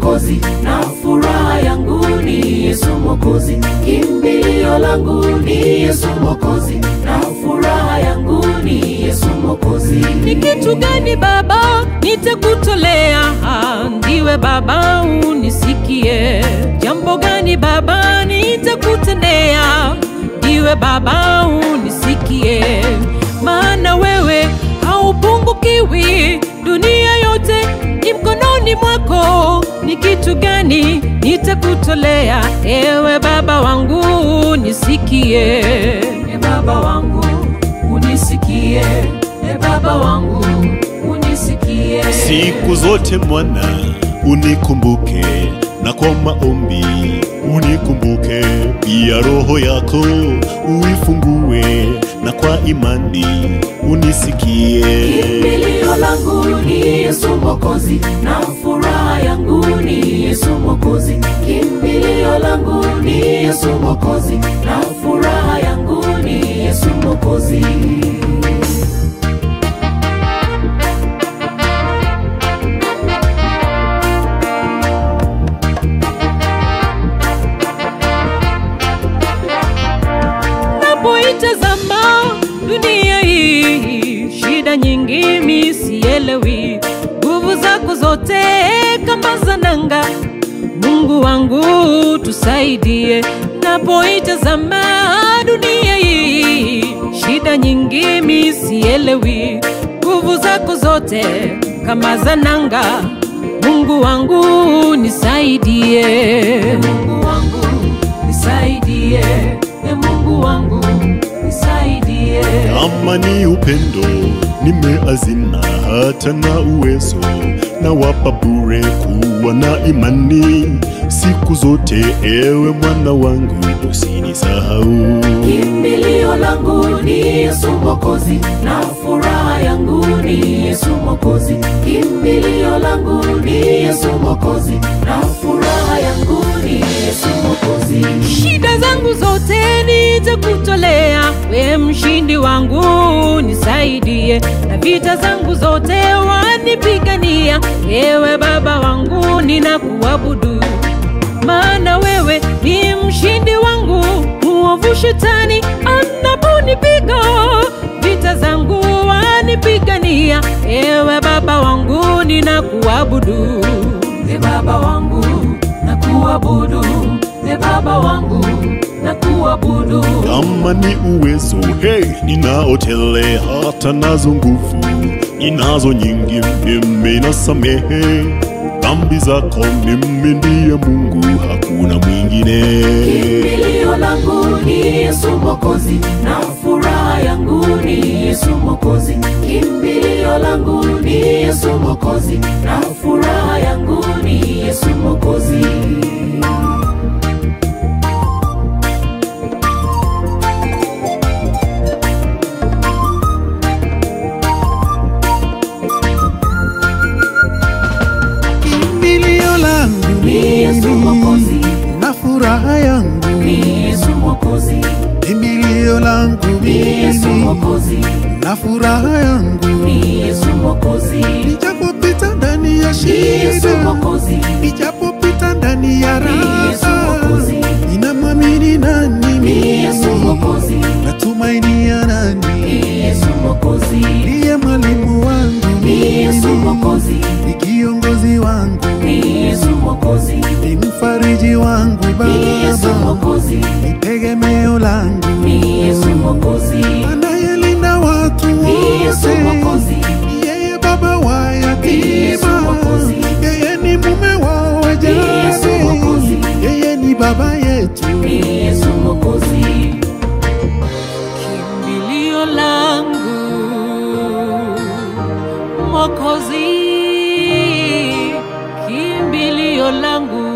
Mwokozi, na furaha yangu ni Yesu Mwokozi, kimbilio langu ni Yesu Mwokozi, na furaha yangu ni Yesu Mwokozi. Ni kitu gani Baba nitakutolea? Ndiwe Baba unisikie. Jambo gani Baba nitakutendea? Ndiwe Baba unisikie. Maana wewe haupungukiwi, dunia yote ni mkononi mwako. Ni kitu gani nitakutolea? Ewe Baba wangu nisikie. E Baba wangu unisikie, e Baba wangu unisikie. Siku zote mwana unikumbuke, na kwa maombi unikumbuke, pia roho yako uifungue, na kwa imani unisikie. Kimbilio langu ni Yesu Mwokozi, na furaha yangu ni Yesu Mwokozi. Kimbilio langu ni Yesu Mwokozi, na furaha yangu ni Yesu Mwokozi. Napoitazama dunia hii, shida nyingi mi sielewi, nguvu zako zote kama za nanga. Mungu wangu tusaidie, napoitazama dunia hii, shida nyingi mi sielewi, nguvu zako zote kama za nanga. Mungu wangu nisaidie, Mungu wangu nisaidie, e Mungu wangu nisaidie. Kama ni upendo nimeazina, hata na uwezo na wapa bure kuwa na imani siku zote. Ewe mwana wangu usinisahau. Kimbilio langu ni Yesu Mwokozi, na furaha yangu ni Yesu Mwokozi. Kimbilio langu ni Yesu Mwokozi, na furaha yangu ni Yesu Mwokozi. shida zangu zote nitakutolea, we mshindi wangu nisaidie, na vita zangu zote wanipigania. Ewe Baba wangu ninakuabudu, maana wewe ni mshindi wangu. Muovu shetani anaponipiga, vita zangu wanipigania. Ewe Baba wangu ninakuabudu. E Baba wangu na kuabudu, e Baba wangu na kuabudu. Kama ni uwezo hey, ninaotele hata nazo nguvu ninazo nyingi, mimi nasamehe dhambi zako, mimi ndiye Mungu, hakuna mwingine. Kimbilio langu ni Yesu Mwokozi, na furaha yangu ni Yesu Mwokozi. Kimbilio langu ni Yesu Mwokozi, na furaha yangu ni Yesu Mwokozi. Kimbilio langu Ni Yesu Mwokozi, na furaha yangu, ni Yesu Mwokozi, kimbilio langu ni Yesu Mwokozi, na furaha yangu, ni Yesu Mwokozi, nijapopita ndani ya ni Yesu shida, Mwokozi, nijapopita ndani ya ni Yesu raha, Mwokozi, ninamwamini nani ni Yesu mimi, Mwokozi, natumainia nani, ni Yesu Mwokozi, ndiye mwalimu wangu ni Yesu Mwokozi, ni kiongozi wangu, ni Yesu Mwokozi, ni mfariji wangu ni Yesu Baba, Mwokozi, ni tegemeo langu, ni Yesu Mwokozi, anayelinda watu ni Yesu wote, Mwokozi, yeye baba wa Ni Yesu yatima, Mwokozi. yeye ni mume wa Ni Yesu Mwokozi. wajane, yeye ni baba yetu. ni Yesu Mwokozi. kimbilio langu Mwokozi, kimbilio langu